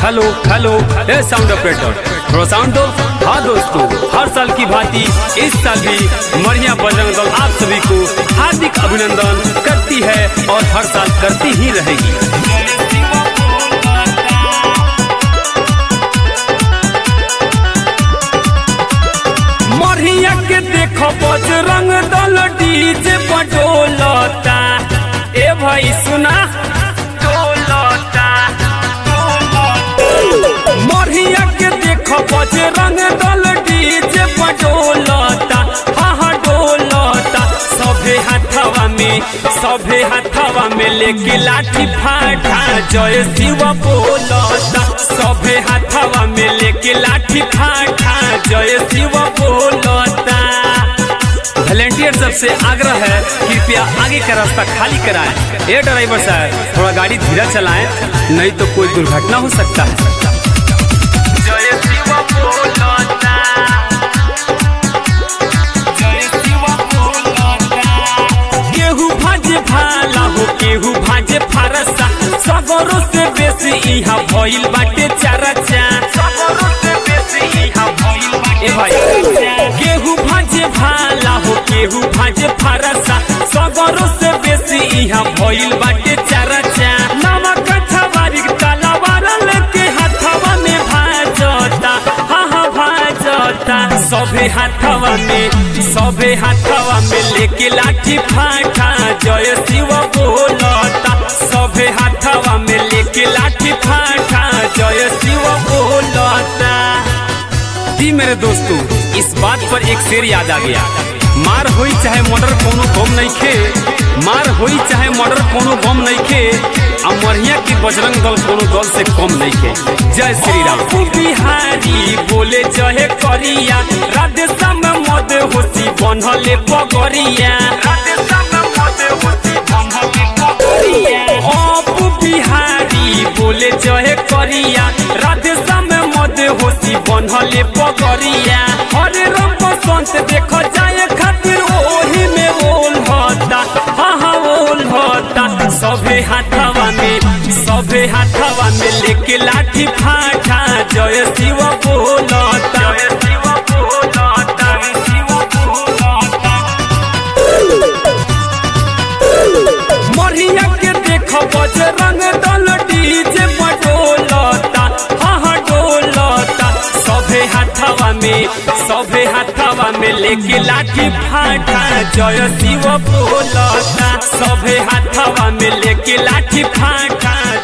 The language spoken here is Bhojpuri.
हेलो हेलो ए साउंड ऑपरेटर थोड़ा साउंड दो हाँ दोस्तों हर साल की भांति इस साल भी मरिया बजरंग दल आप सभी को हार्दिक अभिनंदन करती है और हर साल करती ही रहेगी मरिया के देखो बजरंग दल डीजे बडोलता ए भाई सुना डोलता मरिया के देखो बजरंग दल डीजे बडोलता हाँ हाँ डोलता सभे हाथवा में सभे हाथवा में लेके लाठी फाटा जय शिव बोलता सभे हाथवा में लेके लाठी फाटा जय शिव बोलता वॉलेंटियर सबसे आग्रह है कृपया आगे का रास्ता खाली कराएं ए ड्राइवर साहब थोड़ा गाड़ी धीरे चलाएं नहीं तो कोई दुर्घटना हो सकता है जय शिव बोलता जय शिव बोलता केहू भाजे भाला हो केहू भाजे फारसा सगरो से बेसी इहा भइल बाटे चरचा सगरो से बेसी इहा भइल बाटे ए भाई केहू भाजे भाला हो केहू भाजे फारसा सगरो से बेसी इहा भइल बाटे चरचा नमक छवारी तलवार लेके हाथवा में भाजता हाँ हाँ भाजता सभे हाथवा में सभे हाथवा में लेके लाठी फाटा जय शिव बोलता सभे हाथवा में लेके लाठी फाटा जय शिव बोलता जी मेरे दोस्तों इस बात पर एक शेर याद आ गया मार होई चाहे मर्डर कोनो गम नहीं खे मार होई चाहे मर्डर कोनो गम नहीं खे आ मरिया की बजरंग दल कोनो दल से कम नहीं खे जय श्री राम बिहारी बोले जहे करिया राधे श्याम मद होसी बनहले पगरिया राधे श्याम मद होसी बनहले पगरिया अप बिहारी बोले जहे करिया राधे श्याम मद होसी बनहले पगरिया हरे राम बसंत देखो जाए खातिर ओही में ओल होता हाँ हाँ ओल होता सभे हाथवा में सभे हाथवा में लेके लाठी फाटा जय शिव बोलता जय शिव बोलता जय शिव बोलता मरिया के देखो बजरंग दल डीजे बडोलता हाँ हाँ डोलता सभे हाथवा में सभे हाथवा में लेके लाठी फाटा जय शिव बोलता सभे हाथवा में लेके लाठी फाटा